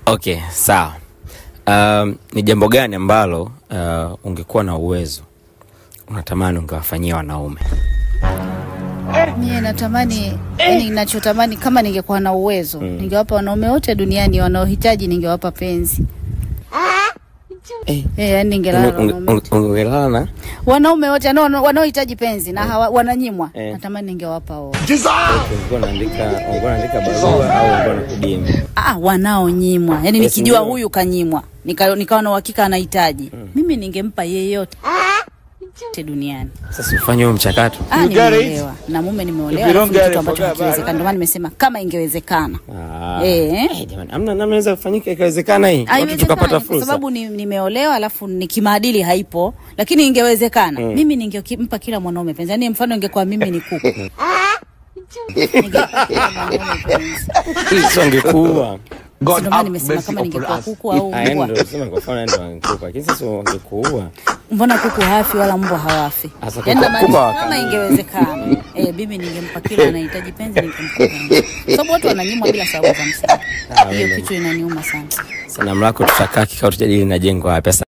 Okay, sawa. Um, ni jambo gani ambalo uh, ungekuwa na uwezo unatamani ungewafanyia wanaume? Mie natamani yani, ninachotamani kama ningekuwa na uwezo ningewapa wanaume wote duniani wanaohitaji, ningewapa penzi Eh, eh, yani ningelala na unge- wanaume wote. unge- ungelala na wanaume wote wanao- wanaohitaji penzi na hawa, wananyimwa Eh. natamani ningewapa wote. ungekuwa unaandika ungekuwa unaandika barua au ungekuwa unakudimu? Ah, wanaonyimwa yani, Yes, nikijua ndio. huyu kanyimwa nika, nikawa na uhakika anahitaji mimi ningempa yeyote te duniani. Sasa ufanye huo mchakato. Ah, You get it? nimeolewa na mume nimeolewa, If you don't alafu ni get kitu it, ambacho forget about hakiwezekana. Ndio maana nimesema kama ingewezekana Ah. Eh. Eh, jamani, amna namna inaweza kufanyika ikawezekana hii. Watu tukapata Haiwezekani kwa fursa. sababu ni, nimeolewa alafu ni kimaadili haipo, lakini ingewezekana mimi ningempa kila mwanaume penzi. Yani mfano ingekuwa mimi ni kuku Ningempa kila mwanaume penzi. Hii sio ungekuwa. Si ndio maana nimesema kama ningekuwa kuku au Ah, yani mbwa. ndio sema kwa mfano ndio ungekuwa. Lakini sasa ungekuwa. Mbona kuku hafi wala mbwa hawafi? Sasa Yani kuku- namaanisha kuku hawakai. kama ingewezekana eh, mimi ningempa kila anahitaji penzi, ningempa penzi, Kwa sababu watu wananyimwa bila sababu za msingi. Hiyo kitu inaniuma sana. Sanamu lako tutakaa kikao tujadili na jengo hapa.